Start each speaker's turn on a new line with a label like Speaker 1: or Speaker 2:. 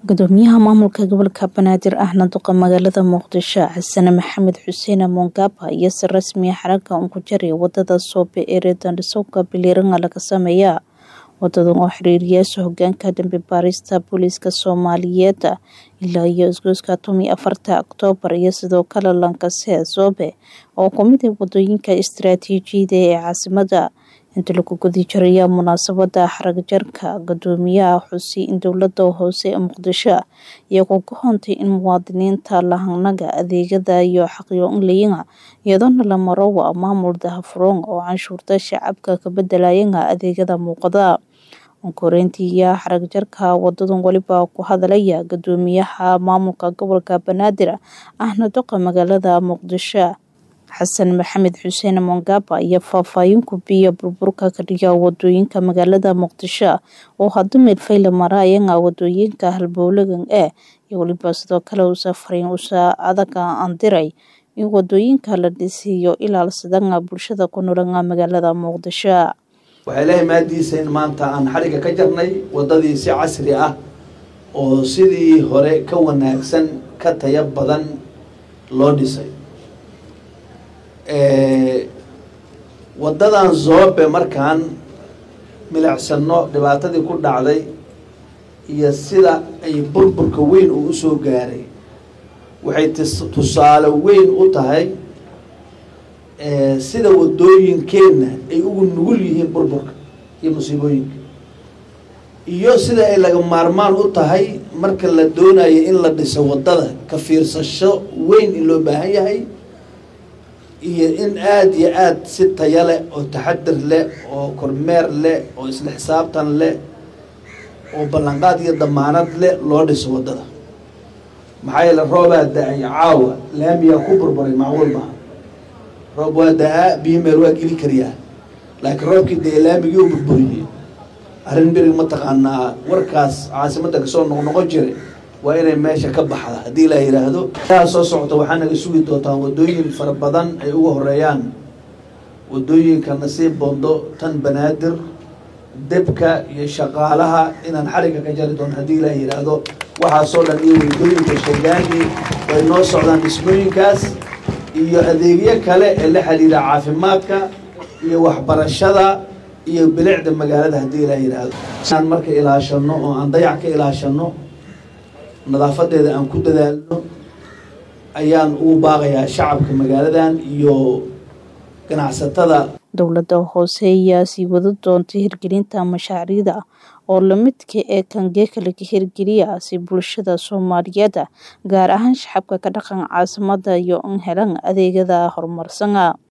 Speaker 1: gudoomiyaha maamulka gobolka banaadir ahna duqa magaalada muqdisho xasane maxamed xuseen mongaba iyo si rasmiya xaragga uun ku jaray wadada soobe ee reedandhisowga biliiranga laga sameeya wadadan oo xiriiriyaasha hogaanka dambi baarista booliiska soomaaliyeed ilaa iyo isgoyska tomi afarta oktoobar iyo sidoo kale lankase soobe oo kumid ah wadooyinka istaraatiijiyada ee caasimada inta lagu gudi jiraya munaasabada xaragjarka gudoomiyaha xusi in dowlada hoose ee muqdisho iyagoo ka hoontay in muwaadiniinta lahanaga adeegada iyo xaqyo-inlayanga iyadoona la maro waa maamul dahafuroon oo canshuurta shacabka ka bedelayanga adeegada muuqada onkoreyntiiya xaragjarka wadadan weliba ku hadalaya gudoomiyaha maamulka gobolka banaadir ahna duqa magaalada muqdisho xasan maxamed xuseen mongaba iyo faahfaahin kubiya burburka ka dhiga wadooyinka magaalada muqdisho oo hadda meelfayla maraayanga wadooyinka halbowlagan ee iyo weliba sidoo kale usa fariin usa adaga andiray in wadooyinka la dhisiyo ilaalsadanga bulshada ku noolanga magaalada muqdisho
Speaker 2: waxaa ilaahay maadiisa in maanta aan xadhigga ka jarnay wadadii si casri ah oo sidii hore ka wanaagsan ka taya badan loo dhisay wadadan zoobe markaan milicsano dhibaatadii ku dhacday iyo sida ay burburka weyn uu usoo gaaray waxay tusaale weyn u tahay sida wadooyinkeenna ay ugu nugul yihiin burburka iyo musiibooyinka iyo sida ay laga maarmaan u tahay marka la doonayo in la dhiso wadada ka fiirsasho weyn in loo baahan yahay iyo in aada iyo aada si taya leh oo taxadir leh oo kormeer leh oo isla xisaabtan leh oo ballanqaad iyo damaanad leh loo dhiso wadada maxaa yeele roobaa da-ay caawa laamiyaa ku burburay macquul maha roob waa da-aa biyo meel waa geli kariyaa laakiin roobkii dee laamigii u burburiyey arrin birig mataqaanaa warkaas caasimadda kasoo noqnoqon jiray waa inay meesha ka baxda haddii la yidhaahdo aa soo socota waxaa naga sugi doontaa wadooyin fara badan ay uga horeeyaan wadooyinka nasiib bondo tan banaadir debka iyo shaqaalaha inaan xarigga ka jari doono haddii la yidhaahdo waxaasoo dhan iyo wadooyinka shagaani way noo socdaan dhismooyinkaas iyo adeegyo kale ee la xiriira caafimaadka iyo waxbarashada iyo bilicda magaalada haddii la yidhaahdo aan marka ilaashano oo aan dayac ka ilaashano nadaafadeeda aan ku dadaalno ayaan ugu baaqayaa shacabka magaaladan iyo ganacsatada
Speaker 1: dowladda hoose ayaa sii wada doontay hirgelinta mashaariicda oo lamidka ee kangeeka laga hirgeliya si bulshada soomaaliyeed gaar ahaan shacabka ka dhaqan caasimada iyo in helan adeegyada horumarsana